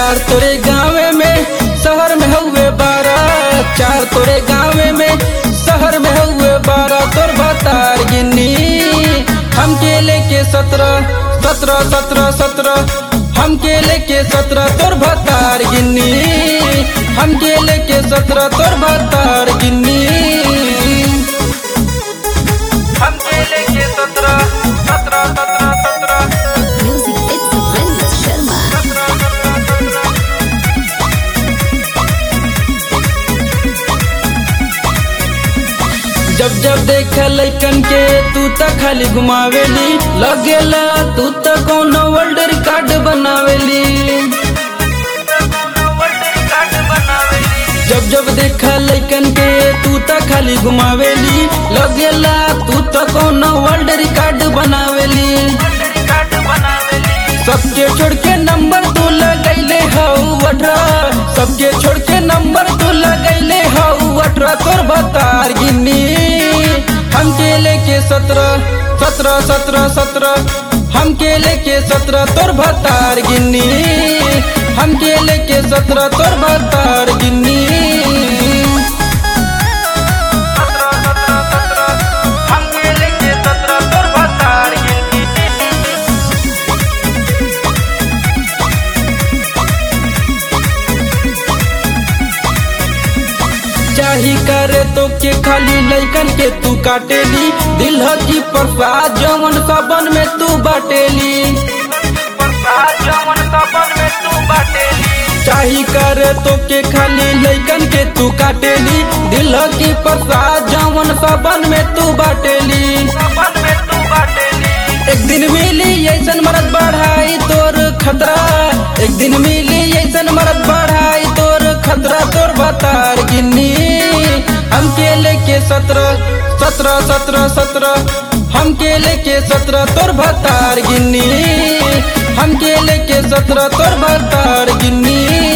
चार तोरे गाँवे में शहर में हुए बारह चार तोरे गाँवे में शहर में हुए बारह तोर बतार गिन्नी हमके लेके सत्रह सत्रह सत्रह सत्रह हमके लेके सत्रह तोर भतार गिन्नी हमके लेके सत्रह तोर भतार गिन्नी हमके लेके सत्रह सत्रह सत्रह सत्रह Music it's a Prince Sharma. जब जब देख लैकन के तू त खाली घुमावेली लगेला तू त कोनो वर्ल्ड रिकॉर्ड बनावेली जब जब देख लैकन के तू त खाली घुमावेली लगेला तू त कोनो वर्ल्ड रिकॉर्ड बनावेली सबके छोड़ के नंबर तू लगैले हऊ अठारह सबके छोड़ के नंबर तू लगैले हऊ अठारह तोर बतार गिन्नी हमके लेके सत्रह सत्रह सत्रह सत्रह हमके लेके सत्रह तोर भतार गिन्नी हमके लेके सत्रह तोर भतार गिन्नी हमके लेके सत्रह तोर भतार गिन्नी चाही करे तो के खाली लैकन के तू काटेली दिल की प्रसाद जवन सबन में तू बाटेली चाही करे तो के खाली लैकन के तू काटेली दिल की प्रसाद जवन सबन में तू बाटेली एक दिन मिली ऐसन मरद बढ़ाई तोर खतरा एक दिन मिली ऐसन मरद बढ़ाई तोर खतरा तोर बतार गिन्नी हमके लेके सत्रह सत्रह सत्रह सत्रह हमके लेके सत्रह तोर भतार गिन्नी हमके लेके सत्रह तोर भतार गिन्नी